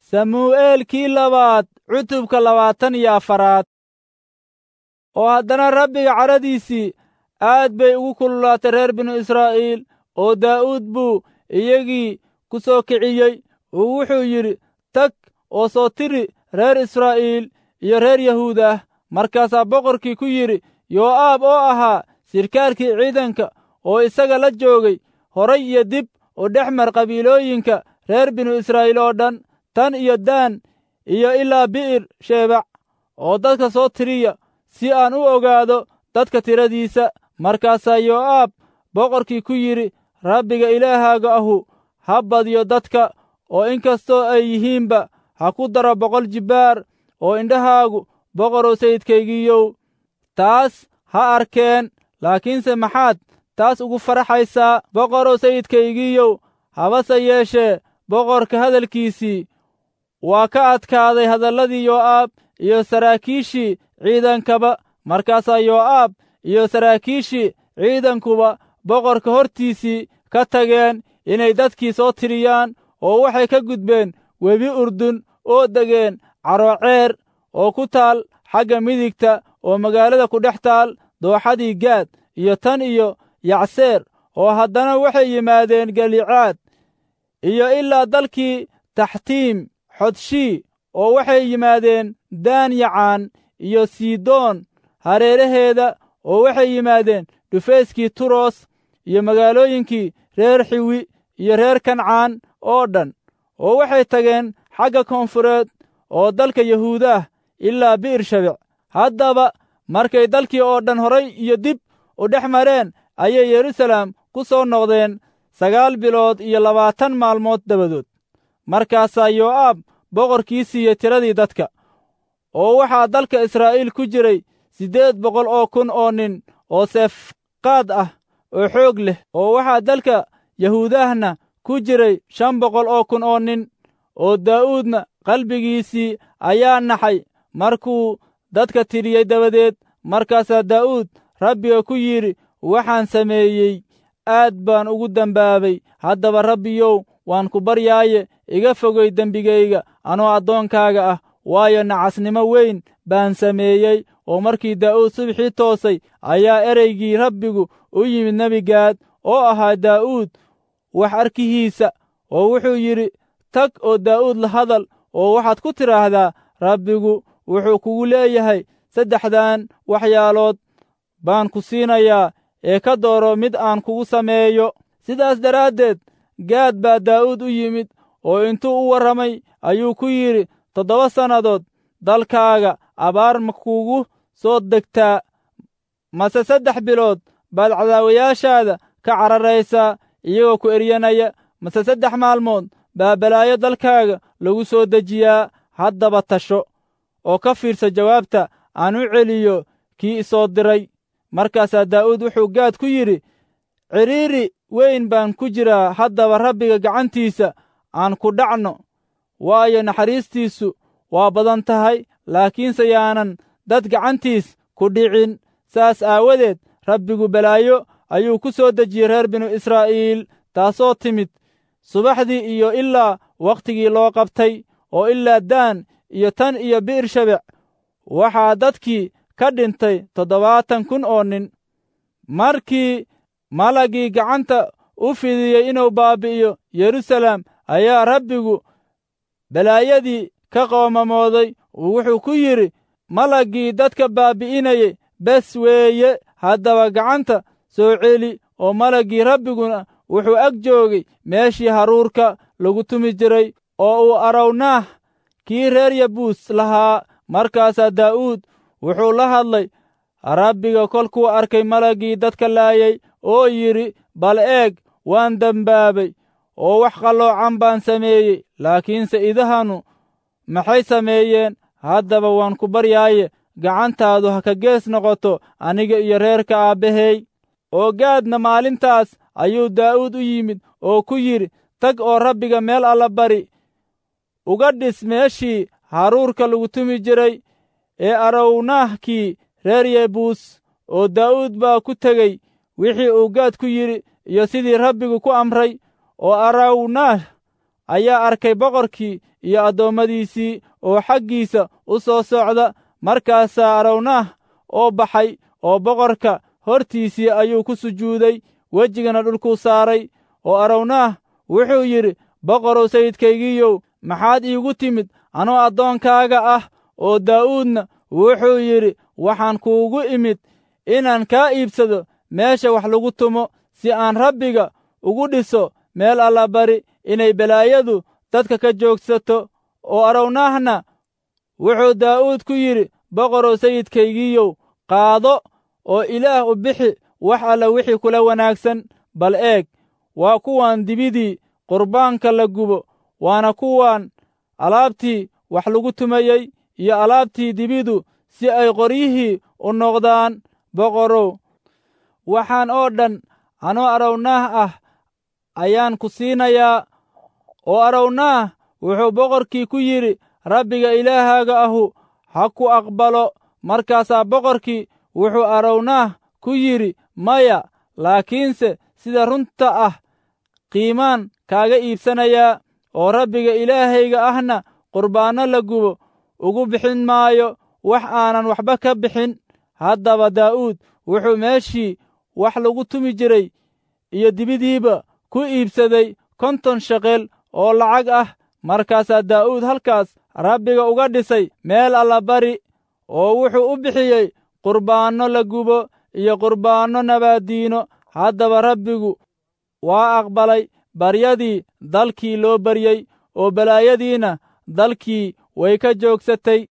samuu'eelkii labaad cutubka labaatan iyo afaraad oo haddana rabbiga cadhadiisii aad bay ugu kululaatay reer binu israa'iil oo daa'uud buu iyagii ku soo kiciyey oo wuxuu yidhi tag oo soo tiri reer israa'iil iyo reer yahuud ah markaasaa boqorkii ku yidhi yoo'aab oo ahaa sirkaalkii ciidanka oo isaga la joogay horay iyo dib oo dhex mar qabiilooyinka reer binu israa'iil oo dhan tan iyo daan iyo ilaa bi'ir sheebac oo dadka soo tiriya si aan u ogaado dadka tiradiisa markaasaa yoo'aab boqorkii ku yidhi rabbiga ilaahaaga ahu ha badiyo dadka oo inkastoo ay yihiinba ha ku daro boqol jibbaar oo indhahaagu boqorow sayidkaygiiyow taas ha arkeen laakiinse maxaad taas ugu faraxaysaa boqorow sayidkaygiiyow habase yeeshee boqorka hadalkiisii waa ka adkaaday hadalladii yoo'aab iyo saraakiishii ciidankaba markaasaa yoo'aab iyo saraakiishii ciidankuba boqorka hortiisii ka tageen inay dadkii soo tiriyaan oo waxay ka gudbeen webi urdun oo degeen carooceer oo ku taal xagga midigta oo magaalada ku dhex taal dooxadii gaad iyo tan iyo yacseer oo haddana waxay yimaadeen galicaad iyo ilaa dalkii taxtiim xodshii oo waxay yimaadeen daan yacaan iyo sidoon hareeraheeda oo waxay yimaadeen dhufayskii turos iyo magaalooyinkii reer xiwi iyo reer kancaan oo dhan oo waxay tageen xagga koonfureed oo dalka yahuudaah ilaa bi'ir shabec haddaba markay dalkii oo dhan horay iyo dib u dhex mareen ayay yeruusaalem ku soo noqdeen sagaal bilood iyo labaatan maalmood dabadood markaasaa yoo'aab boqorkii siiyey tiradii dadka oo waxaa dalka israa'iil ku jiray siddeed boqol oo kun oo nin oo seefqaad ah oo xoog leh oo waxaa dalka yahuudahna ku jiray shan boqol oo kun oo nin oo daa'uudna qalbigiisii ayaa naxay markuu dadka tiriyey dabadeed markaasaa daa'uud rabbiga ku yidhi waxaan sameeyey aad baan ugu dembaabay haddaba rabbiyow waan ku baryaaye iga fogay dembigayga anoo addoonkaaga ah waayo nacasnimo weyn baan sameeyey oo markii daa'uud subxii toosay ayaa ereygii rabbigu u yimid nebigaad oo ahaa daa'uud wax arkihiisa oo wuxuu yidhi tag oo daa'uud la hadal oo waxaad ku tidhaahdaa rabbigu wuxuu kugu leeyahay saddexdan waxyaalood baan ku siinayaa ee ka dooro mid aan kugu sameeyo sidaas daraaddeed gaad baa daa'uud u yimid oo intuu u warramay ayuu ku yidhi toddoba sannadood dalkaaga abaar ma kugu soo degtaa mase saddex bilood baad cadaawayaashaada ka cararaysaa iyagoo ku eryanaya mase saddex maalmood baa balaayo dalkaaga lagu soo dejiyaa haddaba tasho oo ka fiirsa jawaabta aan u celiyo kii isoo diray markaasaa daa'uud wuxuu gaad ku yidhi cidhiiri weyn baan ku jiraa haddaba rabbiga gacantiisa aan ku dhacno waayo naxariistiisu waa badan tahay laakiinse yaanan dad gacantiis ku dhicin saas aawadeed rabbigu balaayo ayuu ku soo dejiyey reer binu israa'iil taasoo timid subaxdii iyo ilaa wakhtigii loo qabtay oo ilaa daan iyo tan iyo bi'ir shabec waxaa dadkii ka dhintay toddobaatan kun oo nin markii malagii gacanta u fidiyey inuu baabi'iyo yeruusaalem ayaa rabbigu balaayadii ka qoomamooday uu wuxuu ku yidhi malaggii dadka baabi'inayey bes weeye haddaba gacanta soo celi oo malaggii rabbiguna wuxuu ag joogay meeshii haruurka lagu tumi jiray oo uu arawnaah kii reer yabuus lahaa markaasaa daa'uud wuxuu la hadlay rabbiga kolkuu arkay malaggii dadka laayay oo yidhi bal eeg waan dembaabay oo wax qalloocan baan sameeyey laakiinse idahanu maxay sameeyeen haddaba waan ku baryaaye gacantaadu ha ka gees noqoto aniga iyo reerka aabbahay oo gaadna maalintaas ayuu daa'uud u yimid oo ku yidhi tag oo rabbiga meel alla bari uga dhis meeshii haruurka lagu tumi jiray ee arownahkii reer yebuus oo daa'uud baa ku tegey wixii uu gaad ku yidhi iyo sidii rabbigu ku amray oo arawnah ayaa arkay boqorkii iyo addoommadiisii oo xaggiisa u soo socda markaasaa arawnah oo baxay oo boqorka hortiisii ayuu ku sujuuday wejigana dhulkuu saaray oo arawnah wuxuu yidhi boqorow sayidkaygiiyow maxaad iigu timid anoo addoonkaaga ah oo daa'uudna wuxuu yidhi waxaan kuugu imid inaan kaa iibsado meesha wax lagu tumo si aan rabbiga ugu dhiso meel allabari inay balaayadu dadka ka joogsato oo arawnahna wuxuu daa'uud ku yidhi boqorow sayidkaygiiyow qaado oo ilaah u bixi wax alla wixii kula wanaagsan bal eeg waa kuwan dibidii qurbaanka la gubo waana kuwan alaabtii wax lagu tumayey iyo alaabtii dibidu si ay qoryihii u noqdaan boqorow waxaan oo dhan anoo arawnaah ah ayaan ku siinayaa oo arawnaah wuxuu boqorkii ku yidhi rabbiga ilaahaaga ahu ha ku aqbalo markaasaa boqorkii wuxuu arawnaah ku yidhi maya laakiinse sida runta ah qiimaan kaaga iibsanayaa oo rabbiga ilaahayga ahna qurbaanno la gubo ugu bixin maayo wax aanan waxba ka bixin haddaba daa'uud wuxuu meeshii wax lagu tumi jiray iyo dibidiiba ku iibsaday konton sheqel oo lacag ah markaasaa daa'uud halkaas rabbiga uga dhisay meel allabari oo wuxuu u bixiyey qurbaanno la gubo iyo qurbaanno nabaaddiino haddaba rabbigu waa aqbalay baryadii dalkii loo baryey oo balaayadiina dalkii way ka joogsatay